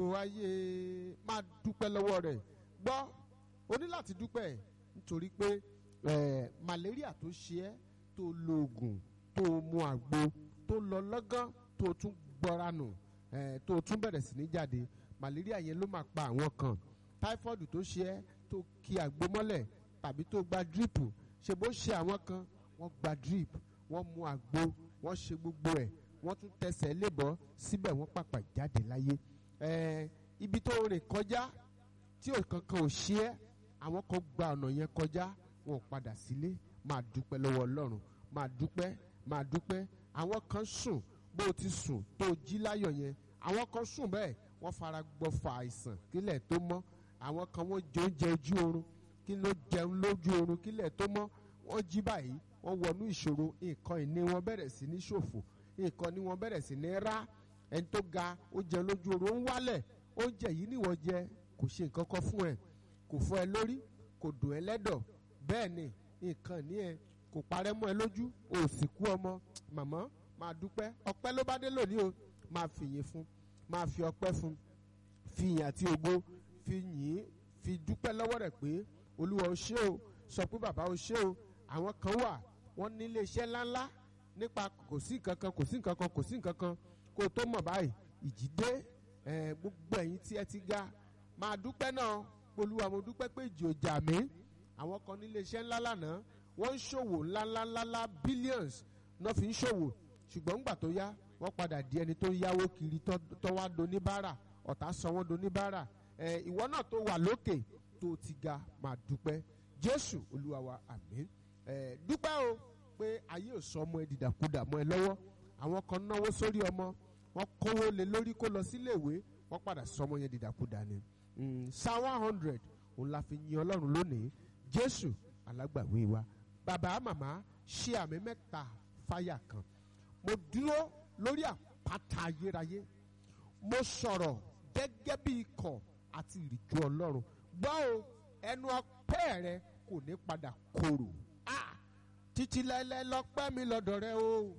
wáyé máa dúpẹ́ lọ́wọ́ rẹ̀ gbọ́ o ní láti dúpẹ́ nítorí pé eh, malaria tó ṣe ẹ́ tó lo oògùn tó mu àgbo tó lọ lọ́gán tó tún gbọ́ra nù eh, tó tún bẹ̀rẹ̀ sí ní jáde malaria yẹn ló máa pa àwọn kan typhoid tó ṣe ẹ́ tó ki àgbo mọ́lẹ̀ tàbí tó gba drip ṣe bó ṣe àwọn kan wọ́n gba drip wọ́n mu àgbo wọ́n ṣe gbogbo ẹ̀ wọ́n tún tẹsẹ̀ lébọ̀ síbẹ̀ wọ́n pàpà jáde láyé eh, ibi tó rìn kọjá tí ò kankan ò ṣe ẹ́ àwọn kan gba ọ̀nà yẹn kọjá wọn ò padà sílé máa dúpẹ́ lọ́wọ́ ọlọ́run máa dúpẹ́ máa dúpẹ́ àwọn kan sùn bó o ti sùn tó o jí láyọ̀ yẹn àwọn kan sùn bẹ́ẹ̀ wọ́n fara gbọ́fà àìsàn kílẹ̀ tó mọ́ àwọn kan wọ́n jẹ oúnjẹ ojú oorun kí ló jẹun lójú oorun kílẹ̀ tó mọ́ wọ́n jí báyìí wọ́n wọnú ìṣòro nǹkan ìní wọn bẹ̀rẹ̀ sí ní ṣòfò nǹkan ní wọn bẹ̀rẹ̀ sí ní rá ẹni tó ga ó jẹun lójú oorun ó ń wálẹ̀ oúnjẹ yìí níwọ̀n jẹ kò ṣe nǹkan kan fún ẹ kò fọ́ ẹ lórí kò dùn ẹ lẹ́dọ̀ bẹ́ẹ̀ ni nǹkan ní ẹ kò parẹ́ mọ́ ẹ lójú o ò sì kú ọmọ màmá máa dúpẹ́ ọpẹ́ ló bá dé lónìí o máa fìyìn fún máa fi ọpẹ́ fún fi ìyìn àti ògo fi yìn fi dúpẹ́ lọ́wọ́ rẹ̀ pé olúwa o ṣé o sọ pé bàbá o ṣé o àwọn kan wà wọ́n ní iléeṣẹ́ ńláńlá nípa kò sí nǹkan kan kò sí nǹkan kan kò sí nǹkan kan kó o tó mọ̀ báyìí ìjì dé ẹ̀, gbogbo ẹ̀yin tí ẹ ti ga máa dúpẹ́ náà olúwa mo dúpẹ́ pé ìjì ò jà mí àwọn kan ní iléeṣẹ́ ńlá lánàá wọ́n ń ṣòwò ńláńláńlá billions náà fi ń ṣòwò ṣùgbọ́n ńgbà tó yá wọ́n padà di ẹni tó ń yáwó kiri tó tó wá doníbàárà ọ̀tá sọ wọ́n doníbàárà ẹ̀ ìwọ náà tó wà lókè tó ti ga máa dúpẹ́ jésù olúwa wa àmín ẹ̀ dúpẹ́ o pé ayé ò sọ ọmọ ẹ dìdàkudà mọ́ ẹ lọ́wọ́ àwọn kan náwó sórí ọmọ wọ́n kówó lé lórí kó lọ síléèwé wọ́n padà sọ ọmọ yẹn dìdàkudà ni Mm, psalm one hundred òun la fi yin ọlọ́run lónìí jésù alágbàwí wa bàbá màmá ṣe àmì mẹ́ta fáyà kan mo dúró lórí àpáta ayérayé mo sọ̀rọ̀ gẹ́gẹ́ bí ikọ̀ àti ìrìjú ọlọ́run gbọ́ o ẹnu ọpẹ́ rẹ kò ní padà korò Ah! títí láéláé lọ́pẹ́ mi lọ́dọ̀ rẹ o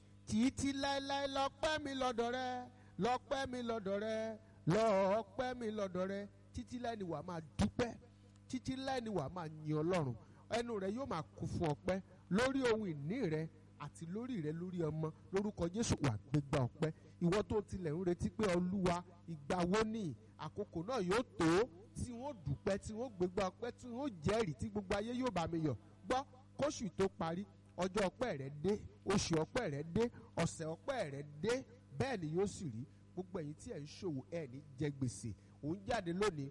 títí láéláé lọ́pẹ́ mi lọ́dọ̀ rẹ lọ́pẹ́ mi lọ́dọ̀ rẹ lọ́ọ̀pẹ́ mi lọ́dọ̀ rẹ títí láì ní wàá máa dúpẹ́ títí láì ní wàá máa yin ọlọ́run ẹnu rẹ yóò máa kún fún ọpẹ́ lórí ohun ìní rẹ àti lórí rẹ lórí ọmọ lórúkọ jésù wà gbégbá ọpẹ́ ìwọ tó tilẹ̀ ń retí pé olúwa ìgbà wo ni àkókò náà yóò tó tí wọ́n dúpẹ́ tí wọ́n gbégbá ọpẹ́ tí wọ́n jẹ́rìí tí gbogbo ayé yóò bá mi yọ̀ gbọ́ kóṣù tó parí ọjọ́ ọpẹ́ rẹ dé oṣù ọpẹ́ rẹ dé ọ̀sẹ̀ ọpẹ́ rẹ dé bẹ́ẹ̀ ni yóò sì rí gbogbo ẹ̀yin tí ẹ̀ ń ṣòwò ẹ̀ ní jẹ gbèsè òun jáde lónìí